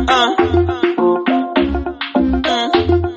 Uh. Mm.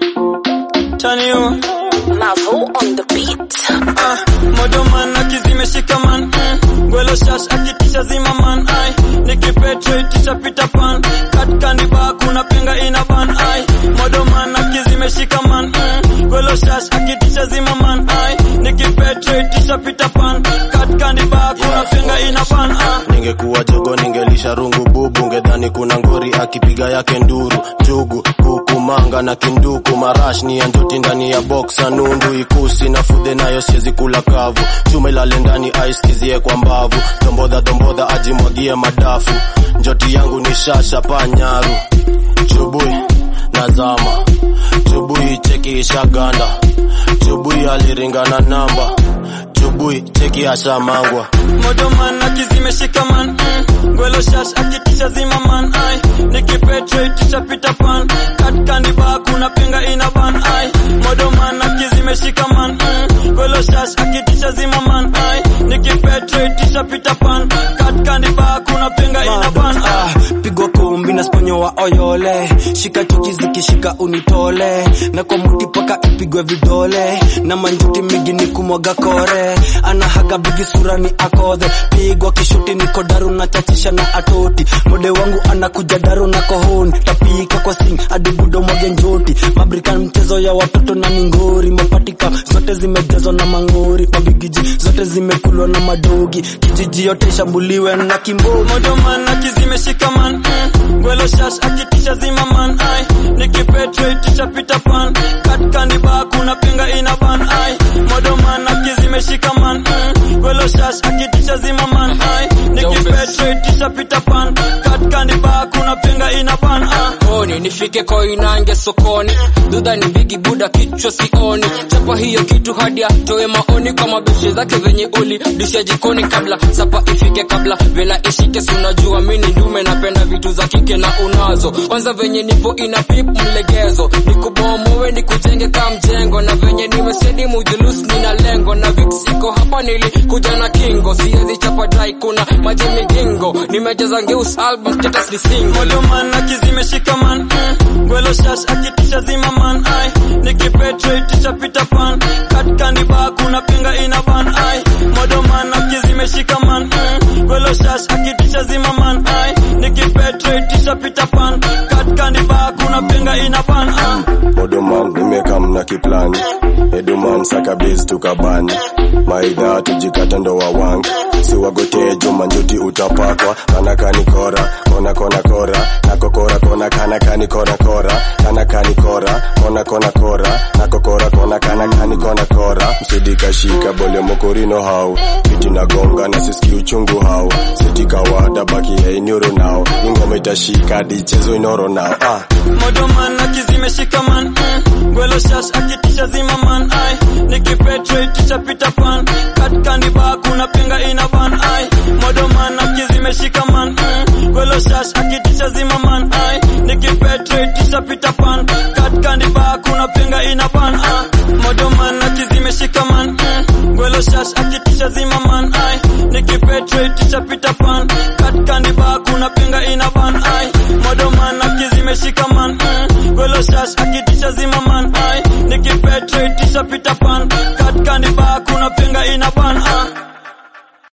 Turn you. Mavo on the beat. Ah, mojo man akizimeshika man mm. Gwelo shash akitisha zima man ai Nikipetre tisha pita pan Kat kandi ba kuna penga ina ban ai Mojo man akizimeshika man mm. Gwelo shash akitisha zima man ai Nikipetre tisha pita pan Kat kandi ba kuna penga ina ban ai Ningekuwa jogo ningelisha rungu bubu, ngedhani kuna ngori akipiga yake nduru, jugu kuku manga na kinduku, marash ni ya njoti ndani ya boxa, nundu ikusi na fudhe nayo siezi kula kavu, chuma ilale ndani ice kizie kwa mbavu, dombodha dombodha ajimwagie madafu, njoti yangu ni shasha panyaru, chubui nazama, chubui cheki ishaganda, chubui aliringana namba, chubui cheki ashamangwa Mojo man akizimeshika man mm. Gwelo shash akitisha zima man ai Nikipetre tisha pita pan Kat kandi ba kuna penga ina ban ai Mojo man akizimeshika man mm. Gwelo shash akitisha zima man ai Nikipetre tisha pita pan Kat kandi ba kuna penga ina ban ai Ah, pigwa kumbi na sponyo wa oyole shika chuki zikishika unitole na kwa muti paka ipigwe vidole na manjuti migi ni kumwaga kore anahaga bigi sura ni akodhe pigwa kishuti niko daru na chachisha na atoti mode wangu anakuja daru na kohoni tapika kwa sing adibudo mwage njoti mabrikan mchezo ya watoto na ningori mapatika zote zimejazwa na mangori mabigiji zote zimekulwa na madogi kijiji yote ishambuliwe na kimbogi Mojo man akizimeshika man mm. Gwelo shash akitisha zima man ai Nikipetre tisha pita pan Kat kandi ba kuna penga ina ban ai Mojo man akizimeshika man mm. Gwelo shash akitisha zima man ai Nikipetre tisha pita pan Kat kandi ba kuna penga ina ban ai sokoni nifike koinange sokoni dudha ni bigi buda kichwa sioni chapa hiyo kitu hadi atoe maoni kwa mabeshe zake venye uli disha jikoni kabla sapa ifike kabla vela ishike sunajua mini ndume napenda vitu za kike na unazo kwanza venye nipo ina pip mlegezo nikubomowe nikujenge ka mjengo na venye nimesedi mujulus nina lengo na vix iko hapa nilikuja na kingo siezi chapa dai kuna maji migingo nimejaza ngeus album status ni single Mojo man akizimeshika man mm. Gwelo shash akitisha zima man ai Nikipetre tisha pita pan Kat kandi ba kuna penga ina ban ai Mojo man akizimeshika man mm. Gwelo shash akitisha zima man ai Nikipetre tisha pita pan Kat kandi ba kuna penga ina ban ai Odoman nimekam na kiplani Eduman saka biz tukabani Maidha tujikata ndo wawangi Siwagotee juma njuti utapakwa Kana kani kora, kona kona kora Nako kora kona kana kani kona kora Kana kani kora, kona kona kora Nako kora kona kana kani kona kora Msidika shika bole mokorino hau Kiti na gonga na siski uchungu hau Sitika wada baki ya inyoro nao Ingoma itashika dichezo inoro nao ah. Mojo man akizimeshika man mm. Gwelo shash akitisha zima man ai Nikipetre tisha pita pan Kat kandi ba kuna penga ina ban ai Mojo man akizimeshika man mm. Gwelo shash akitisha zima man ai Nikipetre tisha pita pan Kat kandi ba kuna penga ina ban ai Mojo man akizimeshika man mm. Gwelo shash akitisha zima man ai Nikipetre tisha pita pan Kat kandi ba kuna penga ina ban ai Mojo man akizimeshika man mm. Gwelo shash akitisha zima man ai Nikipetre tisha pita pan Kat kandi ba kuna penga ina ban ai